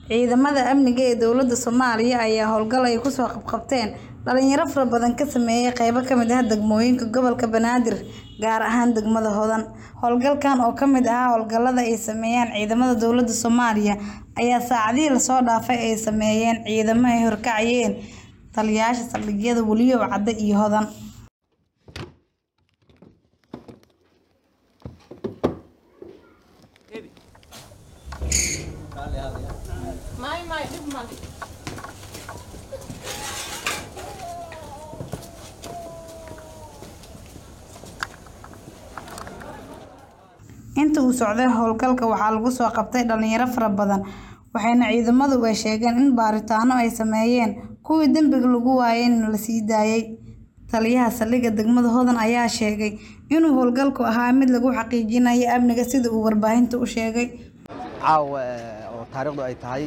Ciidamada amniga ee dowladda Soomaaliya ayaa howlgal ay ku soo qabqabteen dhalinyaro fara badan ka sameeyay qaybo ka mid ah degmooyinka gobolka Banaadir gaar ahaan degmada Hodan. Howlgalkan oo ka mid ah howlgallada ay sameeyeen ciidamada dowladda Soomaaliya ayaa saacadihii la soo dhaafay ay sameeyeen ciidamo ay horkacayeen taliyayaasha saldhigyada Weliyo Cadde iyo Hodan. Intii uu socday howlgalka waxaa lagu soo qabtay dhalinyaro fara badan waxayna ciidamadu ay sheegeen in baaritaanno ay sameeyeen kuwii dambiga lagu waayayna la sii daayay. Taliyaha saldhigga degmada Hodan ayaa sheegay inuu howlgalku ahaa mid lagu xaqiijinayo amniga sida uu warbaahinta u sheegay. caawa oo taariikhdu ay tahay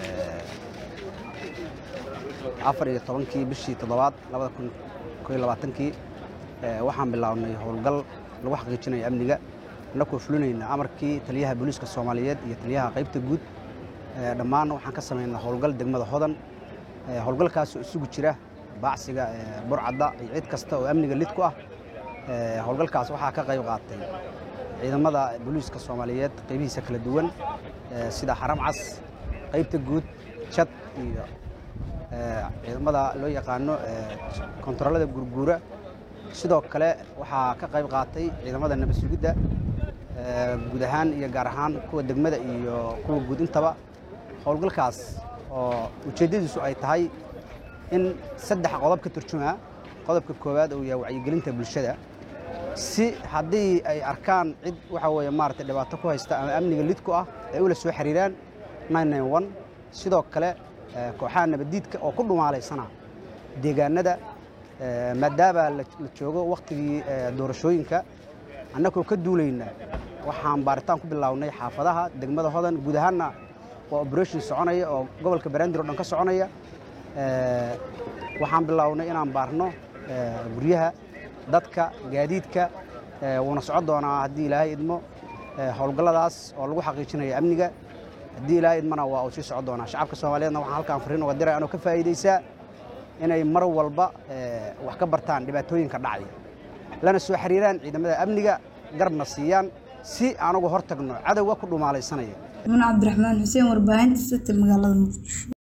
afar iyo tobankii bishii toddobaad labada kun koo iyo labaatankii waxaan bilownay howlgal lagu xaqiijinayo amniga annagoo fulinayna amarkii taliyaha booliiska soomaaliyeed iyo taliyaha qaybta guud dhammaan waxaan ka samaynaa howlgal degmada hodan howlgalkaasoo isugu jira baacsiga burcadda iyo cid kasta oo amniga lid ku ah howlgalkaas waxaa ka qayb qaatay ciidamada booliiska soomaaliyeed qaybihiisa kala duwan sida xaram cas qaybta guud jad iyo ciidamada loo yaqaano kontaroolada gurguura sidoo kale waxaa ka qayb qaatay ciidamada nabad sugidda guud ahaan iyo gaar ahaan kuwa degmada iyo kuwa guud intaba howlgalkaas oo ujeeddadiisu ay tahay in saddex qodob ka turjumaa qodobka koowaad uu yahay wacyigelinta bulshada si haddii ay arkaan cid waxa weeye maaragtay dhibaato ku haysta ama amniga lid ku ah ay ula soo xiriiraan sidoo kale kooxaha nabaddiidka oo ku dhumaalaysana deegaanada maadaama la joogo wakhtigii doorashooyinka annagoo ka duulayna waxaan baaritaan ku bilownay xaafadaha degmada hodan guud ahaanna waa operation soconaya oo gobolka banaadir oo dhan ka soconaya waxaan bilownay inaan baarno guryaha dadka gaadiidka wuuna socon doonaa haddii ilaahay idmo howlgalladaas oo lagu xaqiijinayo amniga haddii ilaahay idmana waa uu sii socon doonaa shacabka soomaaliyeedna waxaan halkaan fariin uga diray anoo ka faa'iidaysaa inay mar walba wax ka bartaan dhibaatooyinka dhacaya lana soo xiriiraan ciidamada amniga garabna siiyaan si aan uga hor tagno cadowga ku dhumaalaysanaya Ibn Cabdiraxmaan Xuseen warbaahinta City magaalada Muqdisho.